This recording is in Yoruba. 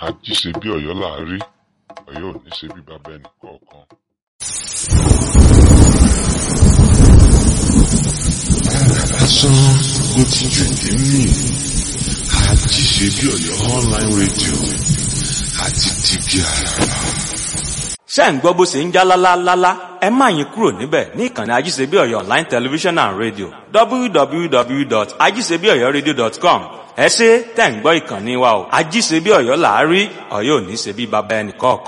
ají ṣe bí ọ̀yọ́ là á rí ọ̀yọ́ ò ní ṣe bí bàbá ẹnì kọ̀ọ̀kan. lásán ló ti jù ní mí àti ṣe bí ọ̀yọ́ online radio àti tìbí àràrà. ṣé ń gbọ́ bó ṣe ń já lálálálá ẹ má yín kúrò níbẹ̀ ní ìkànnì ajíṣebíọ̀yọ́ online television and radio www.ajíṣebíọ̀yọ́radio.com ẹ ṣé tẹ̀ ń gbọ́ ìkànnì wa o ajíṣebíọ̀yọ́ làárí ọ̀yọ́ ò ní ṣe bí baba ẹnì kọ̀ọ̀kan.